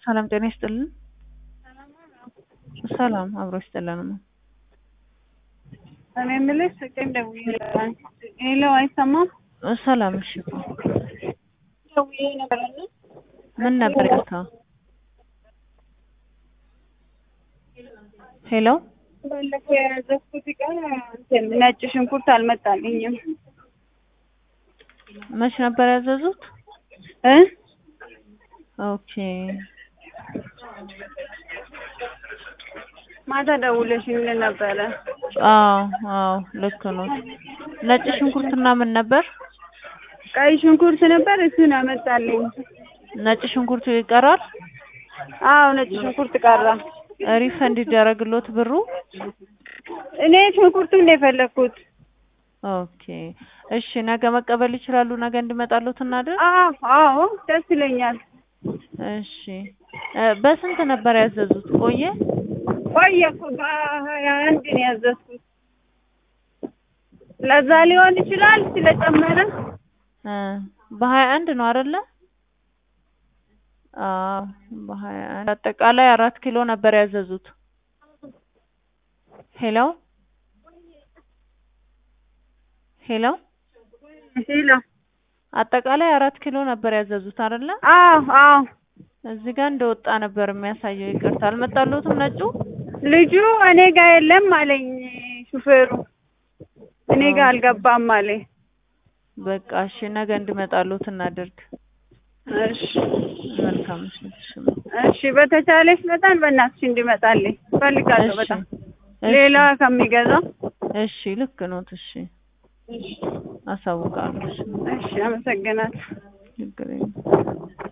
ሰላም ጤና ይስጥልን። ሰላም አብሮ ይስጥልን። እኔ የምልሽ ስቄም ደውዬ ነበር። ሄሎ አይሰማም? ሰላም እሺ። ደውዬ ነበርና ምን ነበር ይቅርታ? ሄሎ ባለፈው ያዘዝኩት ዕቃ እንትን ነጭ ሽንኩርት አልመጣልኝም መች ነበር ያዘዙት? እ ኦኬ ማታ ደውለሽልኝ ነበረ። አዎ አዎ ልክ ነው። ነጭ ሽንኩርትና ምን ነበር? ቀይ ሽንኩርት ነበር እሱን አመጣልኝ። ነጭ ሽንኩርቱ ይቀራል። አዎ ነጭ ሽንኩርት ቀራ። ሪፈንድ ይደረግሎት ብሩ? እኔ ሽንኩርቱን ነው የፈለግኩት። ኦኬ እሺ፣ ነገ መቀበል ይችላሉ? ነገ እንዲመጣሎት እናድር? አዎ አዎ ደስ ይለኛል። እሺ እ በስንት ነበር ያዘዙት? ቆየ? ቆየ እኮ በሀያ አንድ ነው ያዘዝኩት። ለዛ ሊሆን ይችላል ስለጨመረ እ በሀያ አንድ ነው አይደለ? አዎ በሀያ አንድ አጠቃላይ አራት ኪሎ ነበር ያዘዙት። ሄሎ ሄሎ ሄሎ አጠቃላይ አራት ኪሎ ነበር ያዘዙት አይደለ? አዎ አዎ እዚህ ጋር እንደወጣ ነበር የሚያሳየው። ይቅርታ አልመጣልዎትም ነጩ? ልጁ እኔ ጋር የለም አለኝ ሹፌሩ። እኔ ጋር አልገባም አለኝ። በቃ እሺ፣ ነገ እንዲመጣልዎት እናድርግ። እሺ መልካም ምሽት። እሺ እሺ፣ በተቻለሽ መጠን በእናትሽ እንዲመጣልኝ እፈልጋለሁ በጣም እሺ ሌላ ከሚገዛ። እሺ ልክ ኖት። እሺ አሳውቃለሁ። እሺ እሺ፣ አመሰግናለሁ። ችግር የለም።